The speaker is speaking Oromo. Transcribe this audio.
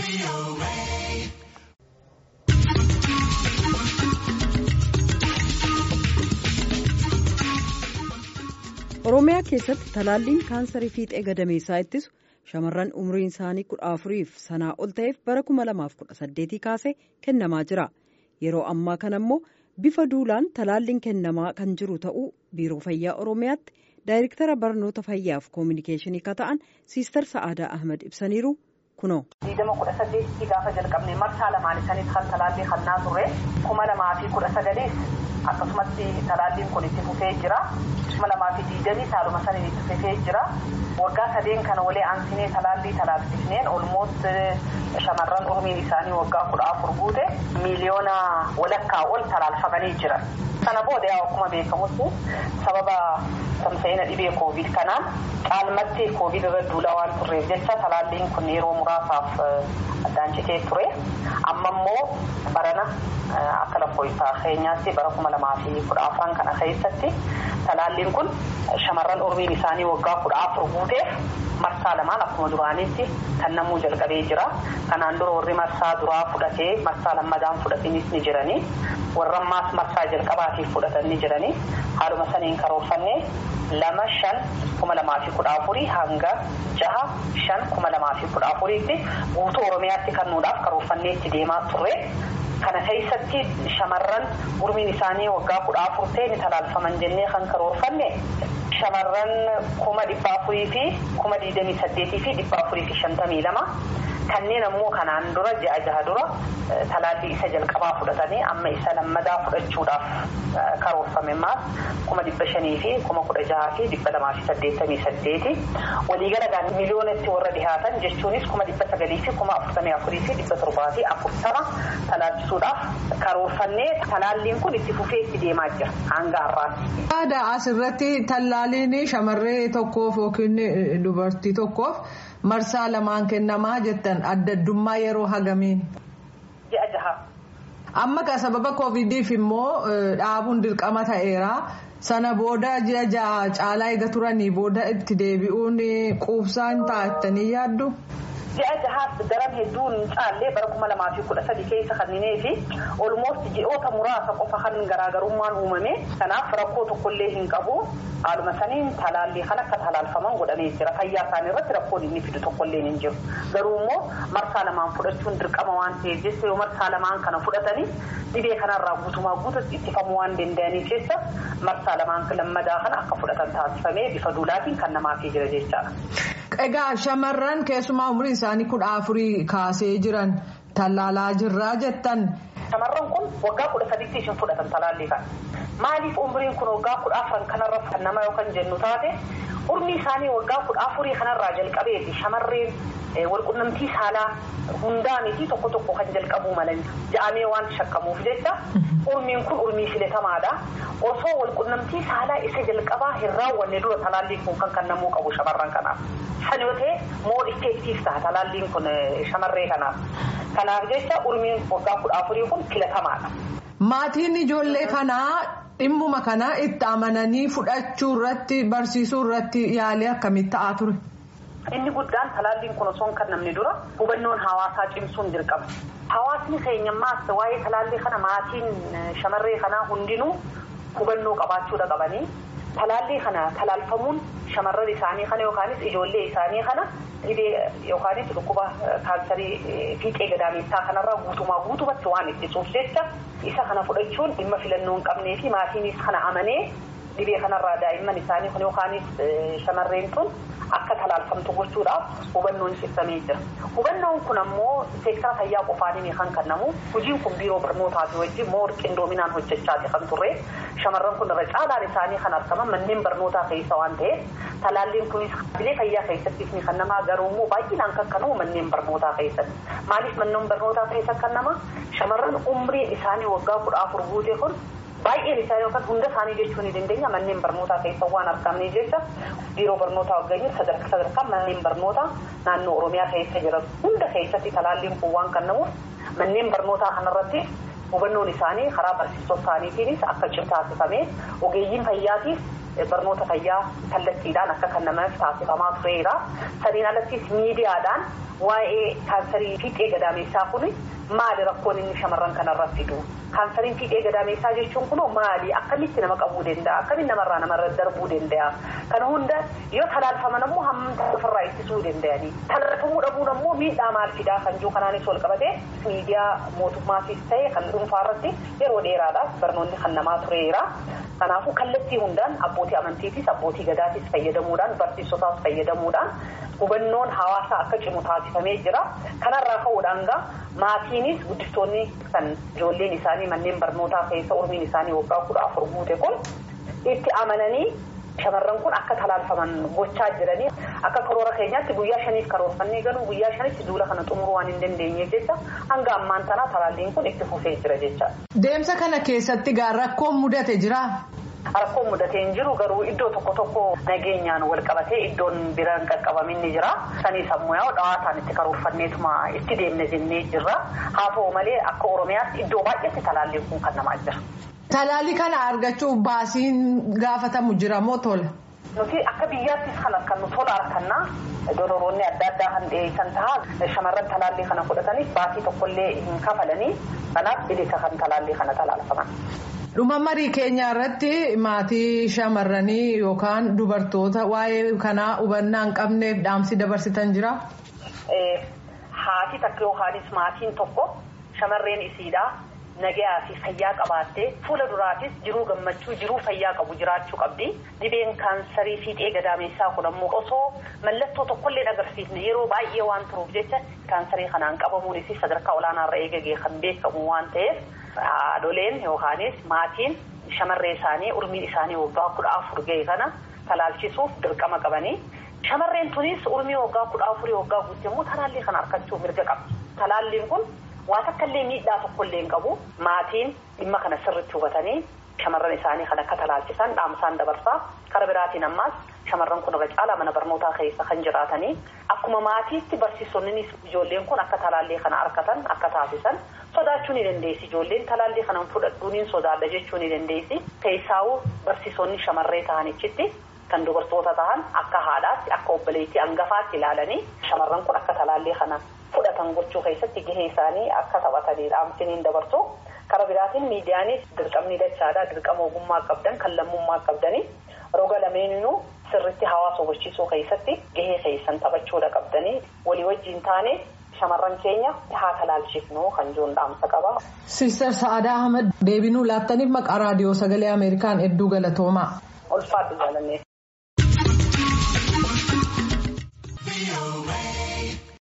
Oromiyaa keessatti talaalliin kaansarii fiixee gadameessaa ittisu shamarran umriin isaanii kudha afuriif sanaa ol ta'eef bara kuma lamaaf kudha saddeetii kaasee kennamaa jira. Yeroo ammaa kana immoo bifa duulaan talaalliin kennamaa kan jiru ta'uu biiroo fayyaa Oromiyaatti daayirektara barnoota fayyaaf koominikeeshinii kan ta'an Siister Sa'aadaa Ahmed ibsaniiru kunoo. Diidama kudha saddeetii gaafa jalqabne marsaa lamaan isaaniis kan talaallii hannaa turre kuma lamaa fi kudha sagalees akkasumatti talaalliin kun itti fufee jira. kuma lamaa fi diidamii haaluma saniin itti fufee jira. Waggaa sadeen kana walee aansinee talaallii talaallisneen olmoot shamarran umriin isaanii waggaa kudha afur guute miiliyoona walakkaa ol talaalfamanii jiran. Sana booda yaa akkuma beekamutti sababa tamsa'ina dhibee koovid kanaan caalmatti koovid irra duulaa waan turreef jecha talaalliin kun yeroo muraasaaf addaan citee ture. Amma immoo barana akka lakkoofsa keenyaatti bara kuma lamaa fi kudha afran kana keessatti talaalliin kun shamarran umriin isaanii waggaa kudha afur guuteef marsaa lamaan akkuma duraanitti kennamuu jalqabee jira. Kanaan dura warri marsaa duraa fudhatee marsaa lammadaan fudhatanis ni jiranii. Warra ammaas marsaa jalqabaatiif fudhatan ni jiranii. Haaluma saniin karoorfannee lama shan kuma lamaa fi kudha afurii hanga jaha shan kuma lamaa fi kudha afuriitti guutuu Oromiyaatti kennuudhaaf karoorfannee itti deemaa turre. Kana keessatti shamarran umriin isaanii waggaa kudha afur ta'e ni talaalfaman jennee kan karoorfanne shamarran kuma dhibba afurii fi kuma digdamii saddeetii fi dhibba afurii fi shantamii lama kanneen ammoo kanaan dura ja'a jaha dura talaallii isa jalqabaa fudhatanii amma isa lammadaa fudhachuudhaaf karoorfame maas kuma dhibba shanii fi kuma kudha jaha fi dhibba lamaa fi saddeettamii saddeeti waliigala miliyoonatti warra dhihaatan jechuunis kuma dhibba sagalii fi kuma afurtamii afurii fi dhibba torbaa fi afurtama talaalchisuudhaaf karoorfannee talaalliin kun itti fufee itti deemaa jira hanga har'aatti. Aadaa asirratti tallaaliin shamarree tokkoof yookiin dubartii tokkoof marsaa lamaan kennamaa jettan adda addummaa yeroo hagamiin. Ji'a jaha. Amma ka sababa koovidiif immoo dhaabuun dirqama ta'eera. Sana booda ji'a jaha caalaa eega turanii booda itti deebi'uun quubsaan taa'attanii yaaddu. Ji'a jahaas daran hedduun caallee bara kuma lamaa fi kudha sadi keessa kanneenii fi olmoosti ji'oota muraasa qofa kan garaagarummaan uumame kanaaf rakkoo tokkollee hin qabu haaluma saniin talaallii kan akka talaalfaman godhamee jira fayyaa isaanii irratti rakkoon inni fidu tokkollee hin jiru garuu immoo marsaa lamaan fudhachuun dirqama waan ta'eef jecha yoo marsaa lamaan kana fudhatanii dhibee kanarraa guutumaa guututti ittifamuu waan danda'aniif jecha marsaa lamaan lammadaa kana akka fudhatan taasifamee bifa duulaatiin kan namaafii jira jechaadha. Egaa shamarran keessumaa umriin isaanii kudha afurii kaasee jiran tallaalaa jirraa jettan. Shamarran kun waggaa kudha sadiitti ishin fudhatan talaallii kana. Maaliif umriin kun waggaa kudha afran kanarra fannama yookaan jennu taate umrii isaanii waggaa kudha afurii kanarraa jalqabeeti shamarreen walqunnamtii saalaa hundaaniiti tokko tokko kan jalqabuu malan ja'amee waan shakkamuuf jecha urmiin kun urmii filatamaadha. Osoo walqunnamtii saalaa isa jalqabaa hin raawwanne dura talaalliin kun kan kennamuu qabu shamarran kanaaf. San yoo ta'e moo effektiif ta'a talaalliin kun shamarree kanaaf. Kanaaf jecha urmiin waggaa kudha afurii kun filatamaadha. Maatiin ijoollee kanaa dhimmuma kana itti amananii fudhachuu irratti barsiisuu irratti yaalii akkamii ta'aa ture? Inni guddaan talaalliin kun osoo hin kennamne dura hubannoon hawaasaa cimsuun dirqama. Hawaasni keenyammaas waa'ee talaallii kana maatiin shamarree kanaa hundinuu hubannoo qabaachuudha qabanii talaallii kana talaalfamuun shamarran isaanii kana yookaanis ijoollee isaanii kana dhibee yookaanis dhukkuba kaansarii fiixee gadaameessaa kanarraa guutumaa guutumatti waan ittisuuf jecha isa kana fudhachuun dhimma filannoo hin qabnee fi maatiinis kana amanee dhibee kanarraa daa'imman isaanii kun yookaanis shamarreen tun akka talaalfamtu gochuudhaaf hubannoon ibsamee jira. Hubannoon kun ammoo seektara fayyaa qofaaniin kan kennamu hojiin kun biiroo barnootaafi wajjin moo qindoominaan hojjechaati kan turre shamarran kun irra caalaan isaanii kan argaman manneen barnootaa keessa waan ta'eef talaalliin kunis bilee fayyaa keessattis ni kennamaa garuu immoo baay'inaan kan kennamu manneen barnootaa keessatti. Maaliif manneen barnootaa keessa kennama shamarran umriin isaanii waggaa kudha afur guute kun baay'een isaa yookaan hunda isaanii jechuu ni dandeenya manneen barnootaa keessa waan argamne jecha biiroo barnootaa waggaanii sadarkaa sadarkaa manneen barnootaa naannoo oromiyaa keessa jiran hunda keessatti talaalliin kun waan kennamuuf manneen barnootaa kanarratti hubannoon isaanii karaa barsiisota isaaniitiinis akka cimtaasifamee ogeeyyiin fayyaatiif barnoota fayyaa kallattiidhaan akka kennamaaf taasifamaa tureera. Saniin alattis miidiyaadhaan waa'ee kaansarii fiixee gadaameessaa kun maali rakkoon inni shamarran kanarratti fidu? Kaansariin fiixee gadaameessaa jechuun kun maali? Akkamitti nama qabuu danda'a? Akkamitti namarraa namarra darbuu danda'a? Kana hunda yoo talaalfaman ammoo hammam ofirraa ittisuu danda'ani? Talaalfamuu dhabuun ammoo miidhaa maal fidaa kan jiru kanaanis wal qabatee miidiyaa mootummaatis ta'e kan dhuunfaa irratti yeroo dheeraadhaaf barnoonni kan namaa tureera. Kanaafuu kallattii hundaan abbootii amantiitis abbootii gadaatis fayyadamuudhaan barsiisotaas fayyadamuudhaan hubannoon hawaasaa akka cimu taasifamee jira. Kanarraa ka'uudhaan gaa maatiinis guddistoonni kan ijoolleen isaanii manneen barnootaa keessa umriin isaanii waggaa kudha afur guute kun itti amananii shamarran kun akka talaalfaman gochaa jiranii akka karoora keenyaatti guyyaa shaniif karoorfannee galuu guyyaa shanitti duula kana xumuruu waan hin dandeenyeef jecha hanga ammaan tanaa talaalliin kun itti fufee jira jecha. Deemsa kana keessatti gaa rakkoon mudate jira. Rakkoon mudatee hin jiru garuu iddoo tokko tokko nageenyaan wal qabatee iddoon biraan qaqqabamin ni jira. Sanii sammuu yaa'u dhawaataan itti karoorfanneetuma itti deemne jennee jirra. Haa ta'u malee akka Oromiyaatti iddoo baay'eetti talaalliin kun kan namaa jira. Talaalli kana argachuuf baasiin gaafatamu jira moo tola? Nuti akka biyyaattis kan kan nu tola harkannaa dororoonni adda addaa kan dhiyeessan ta'a shamarran talaallii kana fudhataniif baasii tokkollee hin kafalanii kanaaf bilisa kan talaallii kana talaalfaman. Dhuma marii keenya irratti maatii shamarranii yookaan dubartoota waa'ee kanaa hubannaa hin qabneef dhaamsi dabarsitan jira? Haati takka yookaanis maatiin tokko shamarreen isiidhaa nagayaa fi fayyaa qabaattee fuula duraatis jiruu gammachuu jiruu fayyaa qabu jiraachuu qabdi. Dhibeen kaansarii fiixee gadaameessaa kun ammoo osoo mallattoo tokkollee agarsiifne yeroo baay'ee waan turuuf jecha kaansarii kanaan qabamuunis sadarkaa olaanaarra eegagee kan beekamu waan ta'eef. Haadholeen yookaanis maatiin shamarree isaanii urmiin isaanii waggaa kudha afur ga'e kana talaalchisuuf dirqama qabanii shamarreen tunis urmii waggaa kudha afurii waggaa guutte immoo talaallii kana argachuuf mirga qabdi. Talaalliin kun waa takkaallee miidhaa tokkollee hin qabu maatiin dhimma kana sirriitti hubatanii shamarran isaanii kan akka talaalchisan dhaamsaan dabarsaa kara biraatiin ammaas shamarran kun irra caalaa mana barnootaa keessa kan jiraatanii akkuma maatiitti barsiisonnis ijoolleen kun akka talaallii kana argatan akka taasisan. sodaachuu ni dandeessi ijoolleen talaallii kana fudhadhuu ni sodaadha jechuu ni dandeessi keessaawuu barsiisonni shamarree ta'anichitti kan dubartoota ta'an akka haadhaatti akka obboleettii hangafaatti ilaalanii shamarran kun akka talaallii kana fudhatan gochuu keessatti gahee isaanii akka taphatanii dhaamsiniin dabarsu kara biraatiin miidiyaanis dirqamni dachaadhaa dirqama ogummaa qabdan kan lammummaa qabdanii roga lameeninuu sirritti hawaasa hubachiisuu keessatti gahee keessan taphachuudha qabdanii walii wajjiin taane. shamarran keenya haa talaalchifnu kan jiruun dhaamsa qaba. Sister Sa'aadaa Ahmed deebinuu laattaniif maqaa raadiyoo sagalee Ameerikaan hedduu galatoomaa. Ulfaadhu jaalannee.